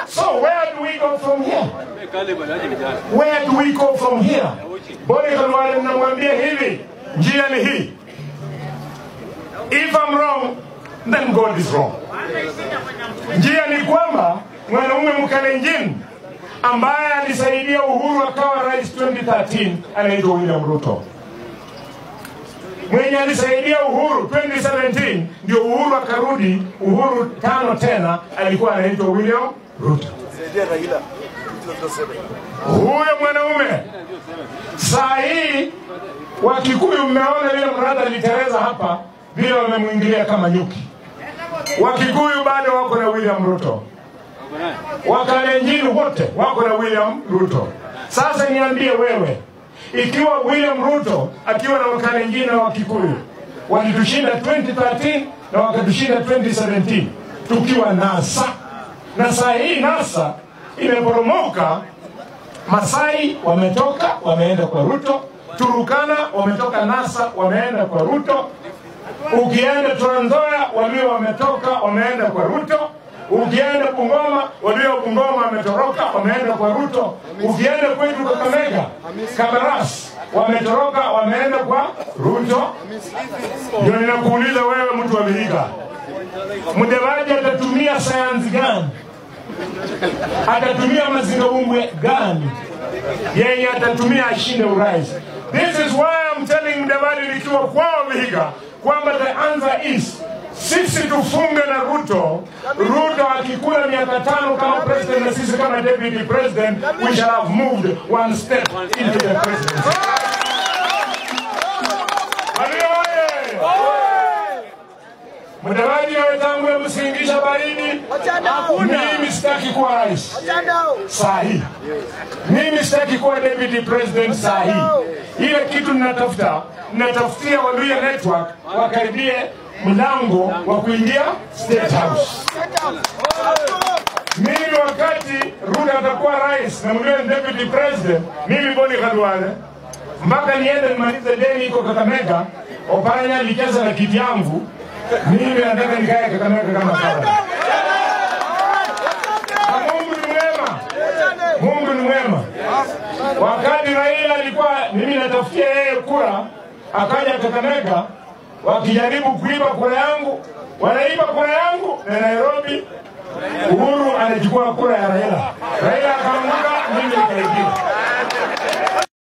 So where do we go from here? Where do we go from here? Boni Khalwale namwambia hivi, njia ni hii. If I'm wrong, then God is wrong. Njia ni kwamba mwanaume Mkalenjin ambaye alisaidia Uhuru akawa rais 2013 anaitwa William Ruto. Mwenye alisaidia Uhuru 2017 ndio Uhuru akarudi Uhuru tano tena, alikuwa anaitwa William Ruto. Huyo mwanaume saa hii Wakikuyu, mmeona vile mrada alitereza hapa, vile wamemwingilia kama nyuki. Wakikuyu bado wako na William Ruto, Wakalenjin wote wako na William Ruto. Sasa niambie wewe, ikiwa William Ruto akiwa na Wakalenjin na Wakikuyu walitushinda 2013 na wakatushinda 2017 tukiwa NASA, na saa hii NASA imeporomoka. Masai wametoka wameenda kwa Ruto, Turukana wametoka NASA wameenda kwa Ruto, ukienda Trans Nzoia walio wametoka wameenda kwa Ruto, ukienda Bungoma walio Bungoma wametoroka wameenda kwa Ruto, ukienda kwetu Kakamega Kabaras wametoroka wameenda kwa Ruto. Ndio ninakuuliza wewe, mtu wa Vihiga, Mudavadi atatumia sayansi gani? Atatumia mazingaumbwe gani yenye atatumia ashinde urais? This is why I'm telling Mudavadi nikiwa kwao Vihiga kwamba the answer is sisi tufunge na Ruto. Ruto akikula miaka tano kama president na sisi kama deputy president, we shall have moved one step into the presidency. Walio oye! Mudavadi na wenzangu, msingisha baridi. Mimi sitaki kuwa rais saa hii, mimi sitaki kuwa deputy president saa hii. Ile kitu ninatafuta, ninatafutia Waluya Network wakaribie mlango wa kuingia State House. Mimi wakati Ruto atakuwa rais na mliwe deputy president, mimi Boni Khalwale mpaka niende nimalize deni iko Kakamega, Oparanya alicheza na kiti yangu, mimi nataka nikae Kakamega kama kawaida. Na Mungu ni mwema, Mungu ni mwema. Wakati Raila alikuwa mimi natafutia yeye kura, akaja Kakamega wakijaribu kuiba kura yangu, wanaiba kura yangu na Nairobi Uhuru anachukua kura ya Raila. Raila akaanguka, mimi nikaibiwa.